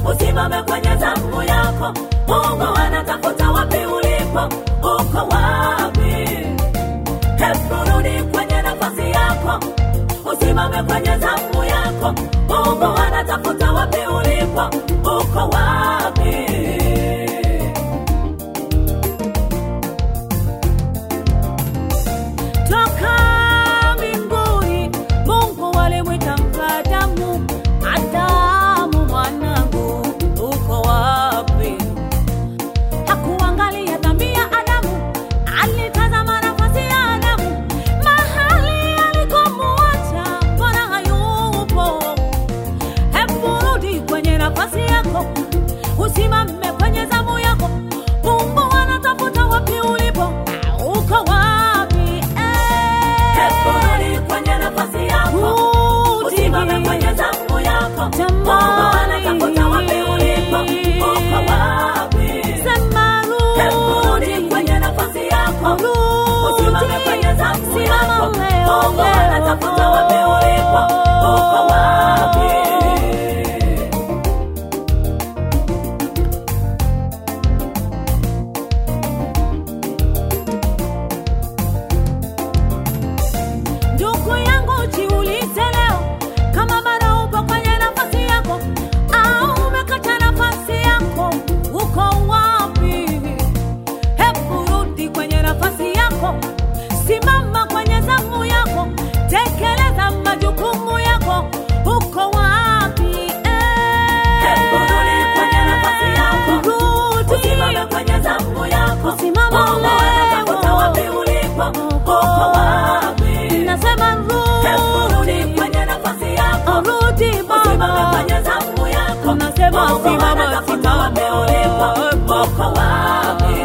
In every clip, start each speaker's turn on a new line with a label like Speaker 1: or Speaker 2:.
Speaker 1: usimame kwenye zamu yako. Mungu anatafuta wapi ulipo, uko wapi? Hebu rudi kwenye nafasi yako, usimame kwenye zamu yako. Mungu anatafuta wapi ulipo, uko wapi?
Speaker 2: toka mbinguni mungu alimwita mkadamu adamu mwanangu uko wapi hakuangalia dhambi ya adamu alitazama nafasi ya adamu mahali alikomuacha mbona hayupo hebu rudi kwenye nafasi yako usimame kwenye zamu yako mungu anatafuta wapi ulipo uko wapi
Speaker 1: Hebu rudi kwenye nafasi yako, usimame kwenye zamu yako. Mungu anatafuta wapi ulipo, uko wapi? Hebu rudi kwenye nafasi yako, usimame kwenye zamu yako. Mungu anatafuta wapi ulipo, uko wapi?
Speaker 2: ndugu yangu jiulize leo kama bado upo kwenye nafasi yako au umekata nafasi yako uko wapi hebu rudi kwenye nafasi yako simama kwenye zamu yako tekeleza majukumu yako uko wapi
Speaker 1: Hebu rudi kwenye nafasi yako,
Speaker 2: Rudi.
Speaker 1: usimame kwenye zamu yako.
Speaker 2: Simama
Speaker 1: Mungu
Speaker 2: leo.
Speaker 1: anatafuta wapi ulipo, uko wapi?
Speaker 2: nasema
Speaker 1: Hebu rudi
Speaker 2: rudi
Speaker 1: kwenye nafasi yako,
Speaker 2: rudi
Speaker 1: usimame
Speaker 2: baba
Speaker 1: kwenye zamu yako.
Speaker 2: Nasema
Speaker 1: Mungu
Speaker 2: simama,
Speaker 1: anatafuta wapi
Speaker 2: simama.
Speaker 1: ulipo, uko wapi?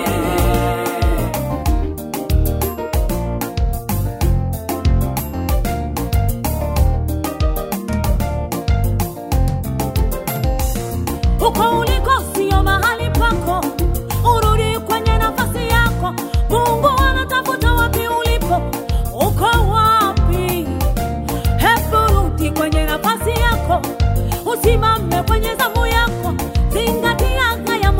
Speaker 2: uko uliko sio mahali pako urudi kwenye nafasi yako mungu anatafuta wapi ulipo uko wapi hebu rudi kwenye nafasi yako usimame kwenye zamu yako zingatia haya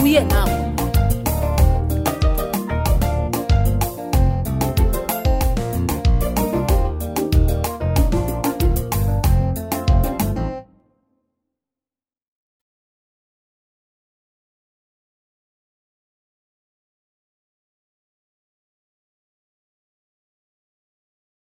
Speaker 2: uliye nao